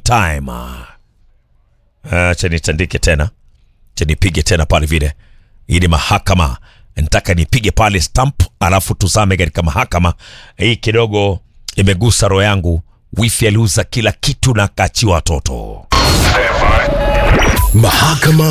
time. Acha nitandike tena, acha nipige tena pale vile. Hii ni mahakama, nataka nipige pale stamp, alafu tuzame katika mahakama hii. Kidogo imegusa roho yangu. Wifi aliuza kila kitu na akaachiwa watoto. Mahakama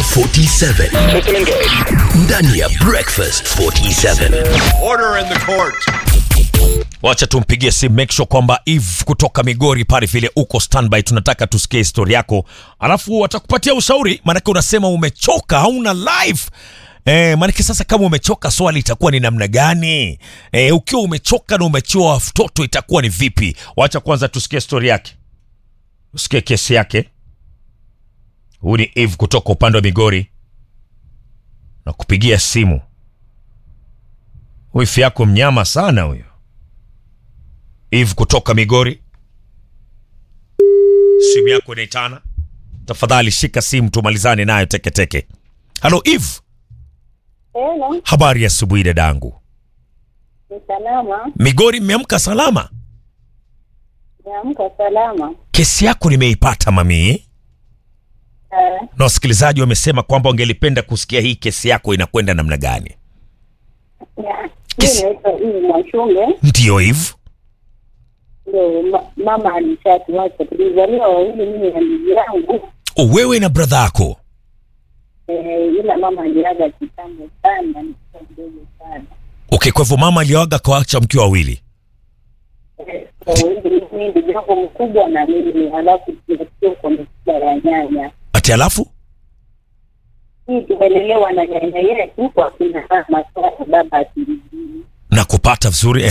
47 ndani ya Breakfast 47. Order in the court. Wacha tumpigie simu, make sure kwamba Eve kutoka Migori pale vile uko standby. Tunataka tusikie histori yako, alafu watakupatia ushauri, maanake unasema umechoka, hauna life Eh, maanake sasa kama umechoka, swali itakuwa ni namna gani? Eh, ukiwa umechoka na umechiwa watoto itakuwa ni vipi? Wacha kwanza tusikie stori yake, usikie kesi yake. Huyu ni Eve kutoka upande wa Migori na kupigia simu. Wifi yako mnyama sana huyo. Eve kutoka Migori, simu yako inaitana. Tafadhali shika simu tumalizane nayo teketeke. Halo Eve, Hello, habari ya asubuhi dadangu. ni salama. Migori, mmeamka salama? Niamka salama. Kesi yako nimeipata mami, Eh, na wasikilizaji wamesema kwamba wangelipenda kusikia hii kesi yako inakwenda namna gani. ya- Kesi- mi naitwa Eve Mwashunge, Ndiyo Eve, ndio ma- mama alishatuacha. Tulizaliwa wawili, mimi na ndugu yangu O, wewe na bradha yako. eh, ila mama aliaga kitambo sana, nikiwa mdogo sana. Okay, kwa hivyo mama alioaga kawacha mkiwa wawili. Eh, kwa hivi mimi ndugu yangu mkubwa na mimi, halafu tunasikia kwa misiba ya nyanya Ati alafu hii tumelelewa na nyanya yetu kwa kina mama, kwa baba asilijui na kupata vizuri